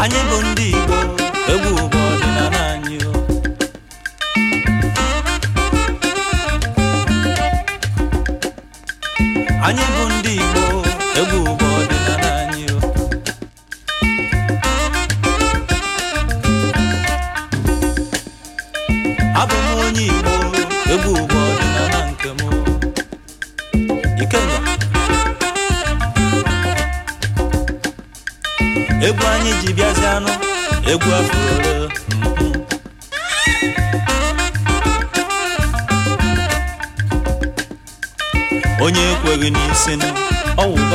anyị bụ ndị Igbo egwu bụ ọdịnala anyị o. anyị bụ ndị Igbo egwu bụ ọdịnala anyị o. abụ m onye Igbo egwu bụ ọdịnala nke m o. Ikenga egwu anyị ji bịazi anụ egwu afụrụ onye ekweghị n'isi ọwụba